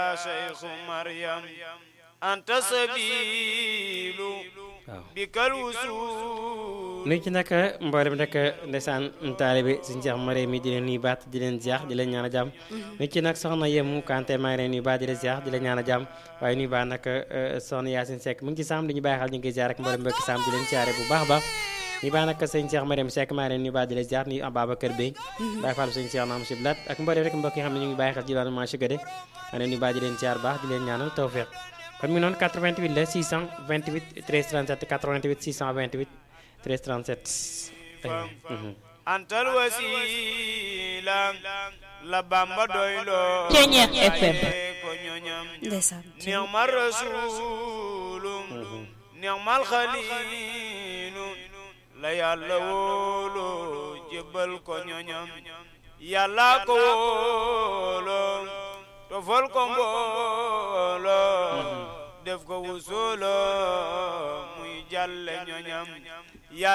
شيخ مريم أنت سبيل waaw بك الوصول nuyu ci nag mboolem nag ndeysaan taalibe suñ Cheikh Mare mi di leen nuyu baat di leen ziar di leen ñaan a jàmm nuyu ci nag soxna Yemu Kanté maa ngi leen nuyu baat di leen ziar di leen ñaan a jàmm waaye nuyu baax nag soxna Yacine Seck mu ngi ci Sam di ñu bàyyi xel ñu ngi koy ziar ak mboolem mbokki Sam di leen ziare bu baax a baax nuyu baax nag sëñ Cheikh Mariam Seck maa ngi leen nuyu baat di leen ziar nuyu Ababacar Bey bàyyi fàllu sëñ Cheikh Naam Siblat ak mboolem rek mbokk yi xam ne ñu ngi bàyyi xel ci daanu marché Gade maa leen nuyu baat di leen ziar baax di leen ñaanal tawfeex kon mi noonu 88 la 628 13 37 88 628 13 37 Mhm. أنت الوسيلة la Bamba doyloo Ceeñeex FM. ko ñoñam ndeysaan نعم الرسول نعم الخليل la yàlla wóolu jébbal ko ñoñam yàlla ko wóolo tofal ko mboolo def ko wusulo muy jàlle ñoñam